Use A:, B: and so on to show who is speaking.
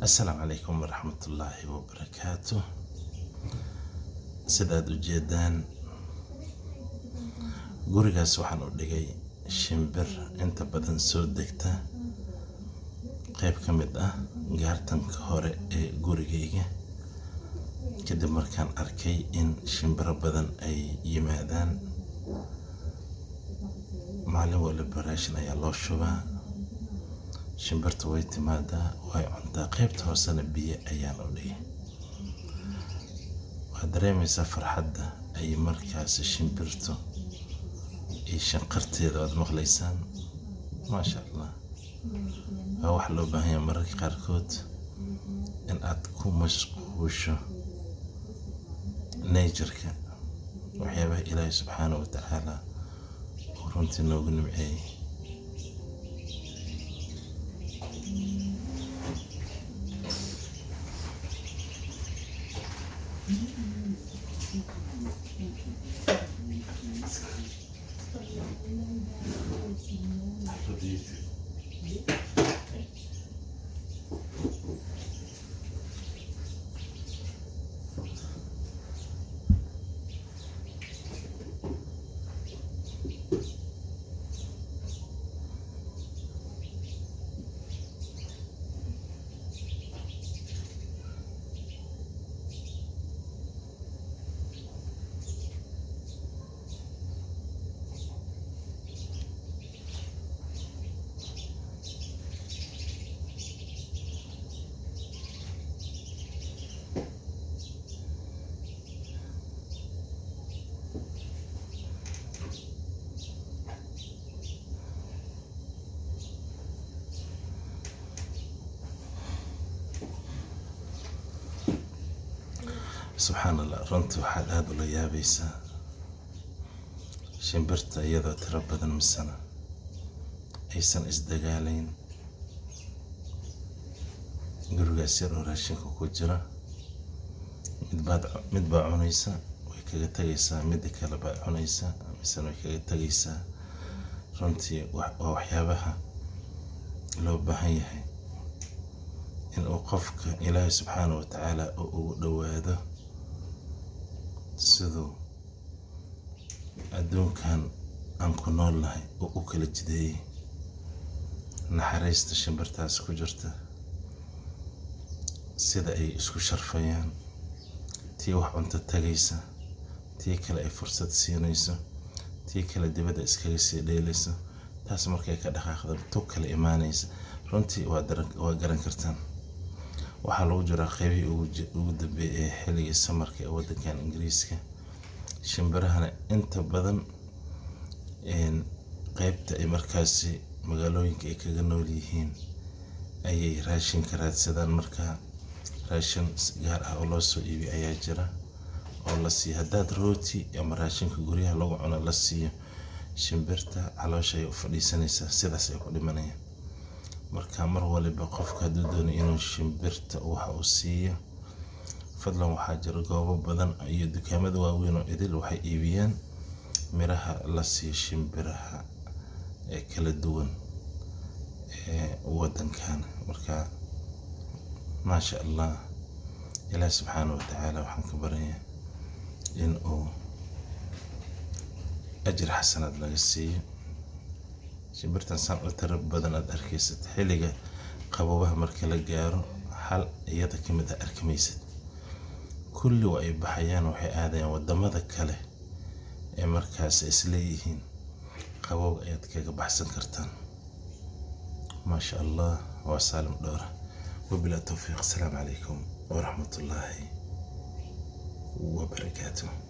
A: assalaamu calaykum waraxmatullaahi wabarakaatu sidaad u jeedaan gurigaas waxaan u dhigay shimbir inta badan soo degta qayb ka mid ah gaartanka hore ee gurigayga kadib markaan arkay in shimbiro badan ay yimaadaan maalin waliba raashin ayaa loo shubaa shimbirta way timaadaa way cuntaa qaybta hoosena biyo ayaan u dhigay waad dareemaysaa farxadda ay markaasi shimbirtu iyo shanqarteeda waad maqlaysaan maasha allah waa wax loo baahan yahay mararka qaarkood in aad ku mashquusho najerka waxyaabaha ilaahay subxaana wa tacaala uu runtii noogu nimceeyey subxaan allah runtii waxaad aada ula yaabaysaa shimbirta iyadoo tiro badan misana aysan isdagaalayn gurigaas yar oo raashinka ku jira midbaad mid baa cunaysa way kaga tegaysaa midda kale baa cunaysa misena way kaga tegaysaa runtii waa waxyaabaha loo baahan yahay inuu qofka ilaahay subxaana wa tacaala oo ugu dhowaado siduu adduunkan aan ku nool nahay oo u kala jideeyey naxariista shimbirtaas ku jirta sida ay isku sharfayaan tii wax cunto tagaysa tii kale ay fursad siinayso tii kale dibadda iskaga sii dheelayso taas markay ka dhaqaaqda tu kale imaanaysa runtii waa garan kartaan waxaa lagu jiraa qeybihii ugu dambeeyay ee xilligii samarka ee waddankan ingiriiska shimbirahana inta badan qeybta ay markaasi magaalooyinka ay kaga nool yihiin ayay raashinka raadsadaan markaa raashin gaar ah oo loo soo iibiy ayaa jira oo la siiyo haddaad rooti ama raashinka guryaha lagu cuno la siiyo shimbirta caloosha ayay u fadhiisanaysaa sidaas ay ku dhimanayaan marka mar waliba qofka hadduu doonayo inuu shimbirta waxa uu siiyo fadlan waxaa jira goobo badan iyo dukaamada waaweyn oo idil waxay iibiyaan miraha la siiyo shimbiraha ee kala duwan ee waddankan marka maasha allah ilaah subxaana wa tacaala waxaan ka baraya in uu ajir xasanaad laga siiyo shimbirtan saan u tiro badan aad arkaysad xilliga qabobaha marka la gaaro hal iyada ka mid a arkimaysad kulli waa ay baxayaan waxay aadayaan wadamada kale ee markaas isleeyihiin qabow ayaad kaga baxsan kartaan maasha allah waa saalim dhowra wabilaa towfiiq asalaamu calaykum waraxmatullaahi wabarakaatuh